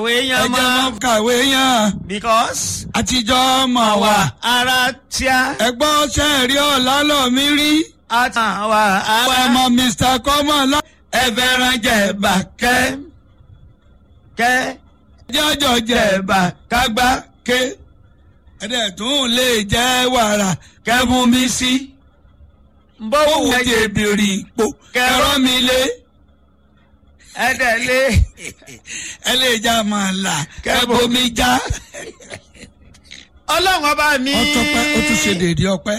kàwé ẹ yan jẹ́ mọ́ mọ́ kàwé yàn because àtijọ́ mọ̀ wá. àwa ara tíá ẹgbọ́n sẹ́ẹ̀rí ọ̀la lọ mí rí. àtàwà àwọn ara ọmọ mr kọ́mọ̀lá ẹ̀fẹ̀ràn jẹ̀bà kẹ́. kẹ́ jọjọ jẹ̀bà kágbá ké. ẹ̀dẹ̀ tún lè jẹ́ wàrà kẹ́fún mi sí. bọ́wọ́ òun ti bìrì ipò kẹ́rọ́ mi lé. ẹ̀dẹ̀ lé ẹ lè já máa là kẹ́bó mi já. ọlọ́run ọba mi ó tọpẹ́ ó tún ṣe dèédé ọpẹ́.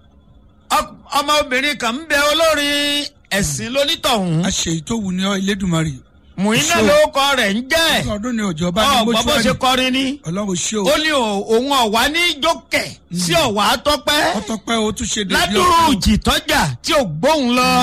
ọ- ọmọbìnrin kan ń bẹ olórin ẹ̀sìn lónítọ̀hún a ṣe ìtòwù ní ọ Elédùmarè. mùínà Ṣó. ló kọ rẹ̀ ń jẹ́ ọdún ni òjò bá ní ọ̀gbọ́n bó ṣe mọ́ṣúárì. kọrin ní ọlọ́run ṣé o. ó ní o- òun ọ̀wá ní jókè sí ọ̀wá tọ́pẹ́ ó tọpẹ́ ó tún ṣe dèédé ládùúrú jìtọ́jà tí ò gbóhùn lọ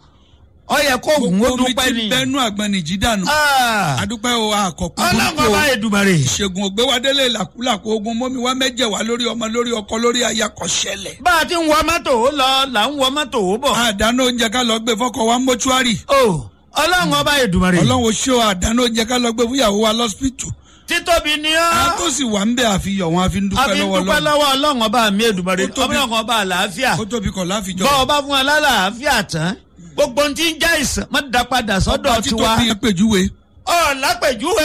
ọ yẹ kó òun ó gbogbo mi dúpẹ́ ti ni bẹnu àgbọnìjì dànù. Ah, adúpẹ́ o àkọ́kọ́ ọlọ́run burúkú ọba o. Èdùmàrè ìṣègùn ògbéwádélé làkúlàkú ogun mọ́mi wá mẹ́jẹ̀ wá lórí ọmọ lórí ọkọ lórí aya kò ṣẹlẹ̀. bá a ti ń wọ mọ́tò ó lọ là ń wọ mọ́tò ó bọ̀ àdánù oúnjẹ ká lọ gbé fọkọ wa mọ́ṣúárì. o ọlọ́run ọba Èdùmàrè ọlọ́run ò ṣe o àdánù oúnjẹ ká lọ gbé fúyàwó wa lọ́sípítù. títóbi ni ọ́ a tó sì wà ń bẹ àfihàn wọn àfi ń a dúpẹ́ fi ń lọ́wọ́ dúpẹ́ lọ́wọ́. lọ́wọ́ ọlọ́run ọba mi Èdùmàrè Ó tóbi. ọlọ́run ọba àlàáfíà ó tóbi kọ̀ láfijọ́. bọ́ ọba fún wa lálàáfíà tán gbogbo ohun tí ń jẹ́ ìsàn má da padà sọ́dọ̀ ọba tí tiwa tóbi yẹn pèjúwe. ọ̀ lápèjúwe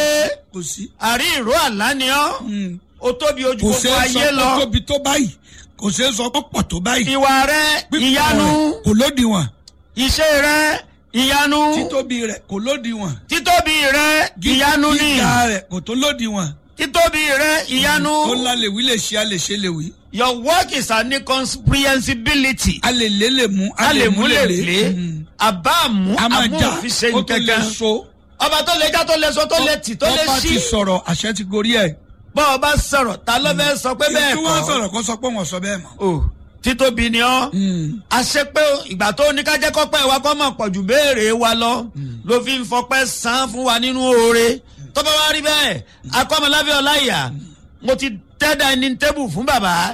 kò sí. àrí ìró àlá ni ọ́ ó tóbi ojú kò gbogbo ṣeé ayé sọ lọ pé tóbi tó báyìí kò ṣeé sọ pé pọ̀ tó báyìí. ìwà rẹ Pípọ̀ ìyanu rẹ̀ kò lódiwọ̀n. iṣẹ́ rẹ ìyanu títóbi rẹ̀ kò lódiwọ̀n. títóbi rẹ ìyanu ni gíga rẹ̀ kò tó lódiwọ̀n. títóbi rẹ ìyanu ó ńlá lè wí lè ṣe a lè ṣe lè wí. your work is an incomprehensibility a lè lé lè mú a lè mú lè lé Mm. àbá àmú a máa àmú já òfin ṣe ó tó lè nǹkankan so. ọba tó lè já tó lè sọ tó lè tì tó lè ọba ti ṣí sọ̀rọ̀ àṣẹ ti gorí ẹ̀. bọ́ ọba sọ̀rọ̀ ta ló fẹ́ sọ pé bẹ́ẹ̀ tí wọ́n kọ́ sọ̀rọ̀ kó sọ pé wọ́n sọ bẹ́ẹ̀ mọ́. o títóbi ni ọ́ àṣẹ pé ìgbà tó ní ká jẹ́ kọ́pẹ́ wa kọ́ mọ̀ pọ̀ jù béèrè wa lọ ló fi ń fọpẹ́ san fún wa nínú oore tó bá wá rí bẹ́ẹ̀ akọ́mọlábẹ́ ọláìyá mo ti tẹ́ dining table fún bàbá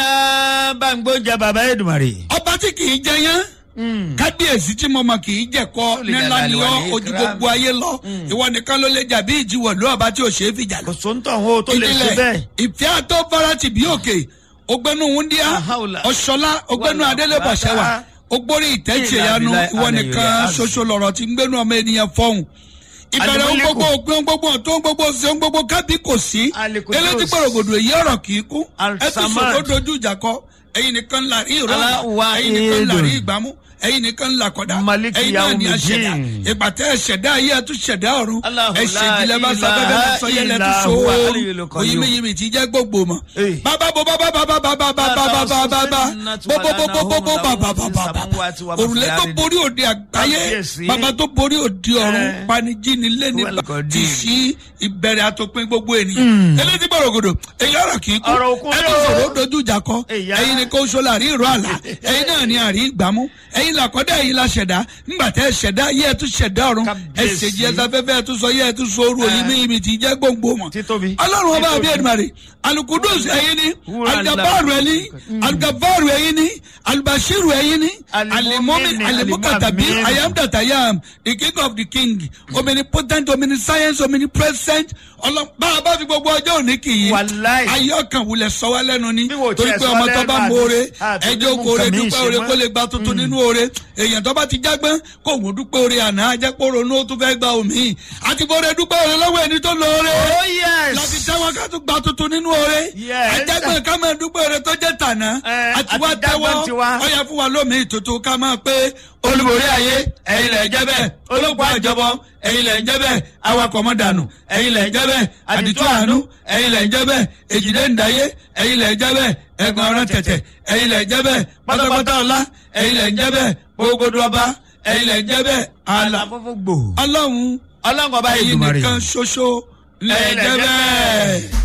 ọ̀yà bá ń gbóúnjẹ bàbá Èdùmàrè. ọba tí kì í jẹ yán kábíyèsí tí mo mọ kì í jẹ̀kọ́ lè nílá jàdá ni lè wà ọ́ ní ojú ìkírámù. gbogbo ayé lọ ìwọ nìkan ló lè jà bí ìjìwọ̀ ló ọba tí ò ṣe é fìjà lọ. kò sóńtọ̀ wo tó lè ṣe bẹ́ẹ̀. ìfẹ́ àtọ́ farati bí òkè ògbẹ́nu wúndíá Ahaula. ọ̀ṣọ́lá ògbẹ́nu Wàlá adélébàṣẹ́wà bàbá. ògbórí ìtẹ́tì Ìlà ìyanu bìlà ìwọ àlẹ́ nìkan ìrẹ́ ṣoṣo lọ̀rọ̀ tí ń gbẹ́nu ọmọ ènìyàn fọ́hùn ìbẹ̀rẹ̀ ohun Alimuliku. gbogbo òpin ohun gbogbo ọ̀tún ohun gbogbo ṣe ohun gbogbo kábí kò sí Alikudus. elétí gbòrògbòdò èyí ọ̀rọ̀ kì í kú ẹ tún Al-Samad. sọ̀rọ̀ dojú ìjà kọ ẹ̀yin nìkan là rí ìrọ̀ Aláwa ẹ̀yin nìkan là rí Eedun. ìgbàmú ẹ̀yin nìkan là kọ̀dá Maliki ẹ̀yin náà ní Yawmiddin. aṣẹ̀dá ìpàtẹ́ ẹ̀ṣẹ̀dá ayé ẹ̀tún ṣẹ̀dá ọ̀run Allahu ẹ̀ṣẹ̀ la ìjìnlẹ̀ bá sọ ilaha bẹ́ẹ̀ bá sọ yẹlẹ̀ tún illa so huwa al-aliyyul qayyum. oyinmiyimi ti jẹ́ gbogbo mọ̀ Eh. bàbá bo bàbá bàbá bàbá bàbá bàbá bàbá bóbóbóbóbó bàbá bàbá òrùlé tó borí òde àgbáyé Kábíyèsí. bàbá tó borí òde ọ̀run Eh. panijini lẹ́ni Wal qadir. ti sí ìbẹ̀rẹ̀ àtòpin gbogbo ènìyàn eléyìí gbòrògbòdò èyí ọ̀rọ̀ kì í kú Ọ̀rọ̀ òkun ẹni yóò. sọ̀rọ̀ ó dojú ìjà kọ Èyá. ẹ̀yin ni kò sọ láàrin ìró àlá ẹ̀yin náà ni àrí ìgbàmú ẹ̀yin làkọ́dá ẹ̀yin la ṣẹ̀dá ńgbà tẹ́ ṣẹ̀dá yẹ́ ẹ̀ tún ṣẹ̀dá ọ̀run Kábíyèsí. ẹ̀ṣẹ̀ jẹ́ sáfẹ́fẹ́ ẹ̀ tún sọ yẹ́ ẹ̀ tún sọ orú òyìn mímì tí jẹ́ gbòǹgbò mọ̀ Títóbi. ọlọ́run ọba àbí Títóbi. ẹ̀dùnmarè alukudus ẹ̀yin ni Wúrà alugabaru ẹ̀yin ni alugabaru ẹ̀yin ni alubashiru ẹ̀yin ni alimomi Alimumini, alimukatabi alimamini. I am that I am the king of the king omnipotent omniscience omnipresent ọlọ́ bá a bá fi gbogbo ọjọ́ òní kì í Wàláì. ayé ọkàn wulẹ̀ sọ wá lẹ́nu ni Bí wò torí tiẹ̀ pé sọ ọmọ tó lẹ́nu bá àti- mọ̀ọ́re àti ẹjọ́ nínú kóore nǹkan míì dúpẹ́ ṣe oore mọ́. kó lè gba tuntun nínú oore èèyàn tó bá ti jágbọ́n kó òun dúpẹ́ oore àná ajẹ́pọ̀ ronú ó tún fẹ́ gba omi àti bóore dúpẹ́ oore lọ́wọ́ ẹni tó lọ oore oh yes. láti tẹ́wọ́ ká tún gba tuntun nínú oore Yes. ajẹ́gbọ́n ká máa dúpẹ́ oore tó jẹ́ tàná Eh, àti wá àti tẹ́wọ́ jágbọ́n tiwa. ó yẹ fún wa lómi ìtutù ká máa pé olùborí ayé ẹ̀yin lẹ̀ ń jẹ́ bẹ́ẹ̀ ológun àjọbọ ẹ̀yin lẹ̀ ń jẹ́ bẹ́ẹ̀ awakọ̀ mọ́ dànù ẹ̀yin lẹ̀ ń jẹ́ bẹ́ẹ̀ àdìtú àánú ẹ̀yin lẹ̀ ń jẹ́ bẹ́ẹ̀ èjìdé ǹdáyé ẹ̀yin lẹ̀ ń jẹ́ bẹ́ẹ̀ ẹ̀gbọ́n ọ̀rọ̀ tẹ̀tẹ̀ ẹ̀yin lẹ̀ ń jẹ́ bẹ́ẹ̀ pátápátá ọlá ẹ̀yin lẹ̀ ń jẹ́ bẹ́ẹ̀ gbogbo ọba ẹ̀yin lẹ̀ ń jẹ́ bẹ́ẹ̀ àlà àlàfófó gbò. ọlọ́run ọlọ́run ọba ẹ̀yin Èdùmàrè. nìkan ṣoṣo lẹ̀ ń jẹ́ bẹ́ẹ̀.